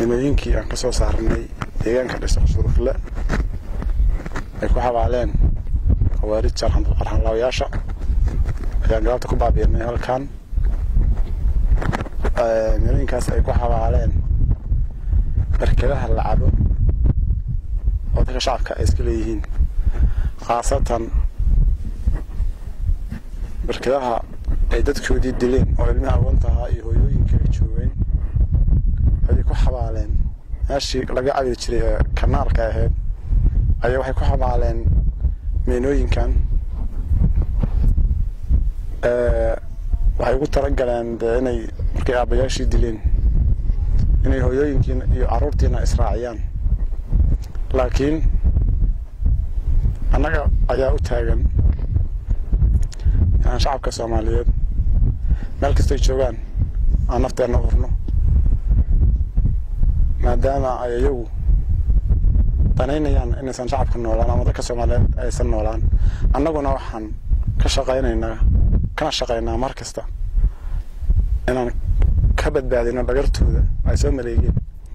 nimooyinkii aan ka soo saarnay deegaanka dhiso surufle ay ku xabaaleen khawaarij arxanlaawayaasha ayaan galabta ku baabiinay halkan nimooyinkaas ay ku xabaaleen barkadaha la cabo oo dadka shacabka ay iska leeyihiin khaasatan barkadaha ay dadkoodii dileen oo ilmaha agoontahaa iyo hooyooyinka ay joogeen ayay ku xabaaleen meeshii laga cabi jiray ee kanaalka ahayd ayaa waxay ku xabaaleen meenooyinkan waxay ugu talagaleen dee inay markay aabbayaashii dileen inay hooyooyinkiina iyo carruurtiina israaciyaan laakiin annaga ayaa u taagan inaan shacabka soomaaliyeed meel kastay joogaan aan nafteenna urno maadaama ay iyagu danaynayaan inaysan shacabka noolaan ama dadka soomaaliyeed aysan noolaan annaguna waxaan ka shaqaynaynaa kana shaqaynaa mar kasta inaan ka badbaadino dhagartooda ay soo maleegeen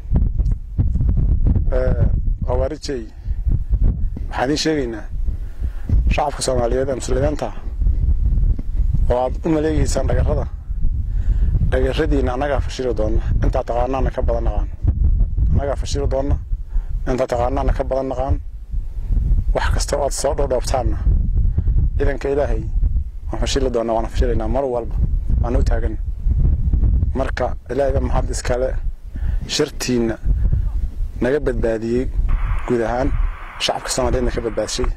khawaarijey waxaan idiin sheegaynaa shacabka soomaaliyeed ee muslimiinta oo aad u maleegeysaan dhagarrada dhagarradiina annagaa fashili doonna intaa taqaanaana ka badan naqaan annagaa fashili doonna intaa taqaanaana ka badan naqaan wax kasta oo aad soo dhoodhoobtaanna ciidanka ilaahay waan fashili doonnaa waana fashilaynaa mar walba waana u taagan marka ilaahayba maxad iskale shartiinna naga badbaadiyey guud ahaan shacabka soomaaliyeedna ka badbaadshay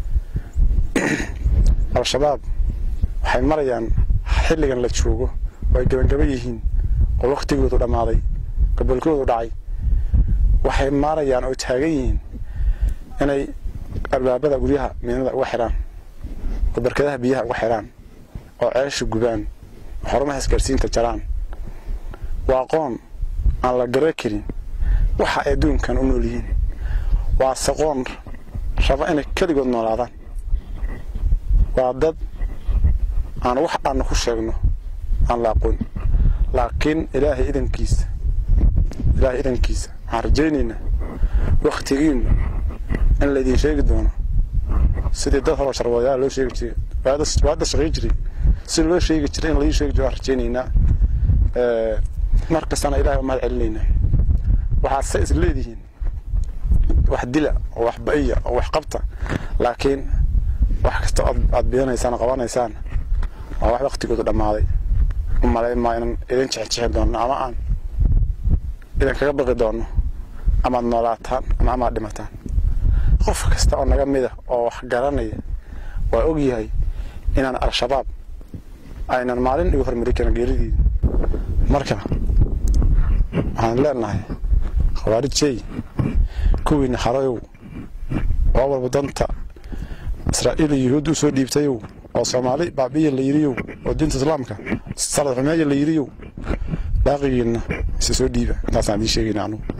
al-shabaab waxay marayaan xilligan la joogo oo ay gabangaba yihiin oo wakhtigoodu dhammaaday gobolkoodu dhacay waxay maarayaan oo taagan yihiin inay albaabada guryaha miinada uga xidhaan oo barkadaha biyaha uga xidhaan oo ceesha gubaan oo xarumaha isgaarsiinta jaraan waa aqoon aan la gara karin waxa ay adduunkan u nool yihiin waa saqoon raba inay keligood noolaadaan waa dad aan wax aanna ku sheegno aan la aqoon laakiin ilaahay idankiisa ilaahay idankiisa waxaan rajaynaynaa wakhtigiinnu in laydin sheegi doono sidii dad horoo sharwadayaal loo sheegi jiray waada shaqay jiray si loo sheegi jiray in laii sheegi jiro waan rajaynaynaa mar kastana ilahay waa mahad celinaynaa waxaad se is leedihiin wax dila oo wax ba'iya oo wax qabta laakiin wax kasta aad bidanaysaan oo qabanaysaan waa wax waktigoodu dhammaaday u malayn maa inaan idin jexjexi doonno ama aan idin kaga baqi doonno amaad noolaataan ama amaad dhimataan qof kasta oo naga mida oo wax garanaya waa og yahay inaan al-shabaab aynan maalin igu hormari karin geeridiida marka waxaan leenahay khawaarijey kuwiina harayow oo walba danta israa'iil iyo yuhuudda u soo dhiibtayow oo soomaali baabiya la yiriyow oo diinta islaamka salad xumeeya la yiriyow baaqigiinna isa soo dhiiba intaasaan idiin sheegayna anugu